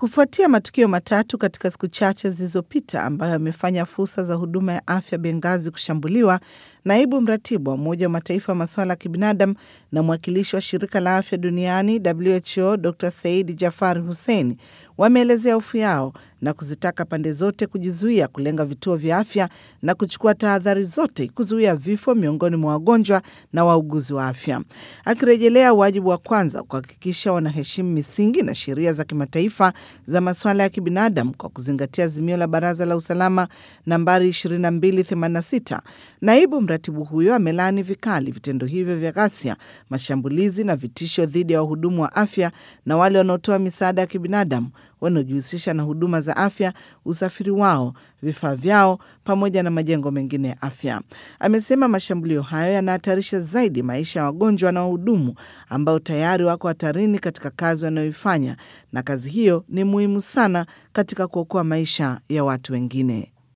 Kufuatia matukio matatu katika siku chache zilizopita ambayo yamefanya fursa za huduma ya afya Bengazi kushambuliwa, naibu mratibu wa Umoja wa Mataifa wa masuala ya kibinadamu na mwakilishi wa shirika la afya duniani WHO Dr Said Jafar Hussein wameelezea hofu yao na kuzitaka pande zote kujizuia kulenga vituo vya afya na kuchukua tahadhari zote kuzuia vifo miongoni mwa wagonjwa na wauguzi wa afya, akirejelea wajibu wa kwanza kuhakikisha wanaheshimu misingi na sheria za kimataifa za masuala ya kibinadamu kwa kuzingatia azimio la Baraza la Usalama nambari 2286. Naibu mratibu huyo amelaani vikali vitendo hivyo vya ghasia, mashambulizi na vitisho dhidi ya wahudumu wa afya na wale wanaotoa misaada ya kibinadamu wanaojihusisha na huduma za afya, usafiri wao, vifaa vyao, pamoja na majengo mengine ya afya. Amesema mashambulio hayo yanahatarisha zaidi maisha ya wagonjwa na wahudumu ambao tayari wako hatarini katika kazi wanayoifanya, na kazi hiyo ni muhimu sana katika kuokoa maisha ya watu wengine.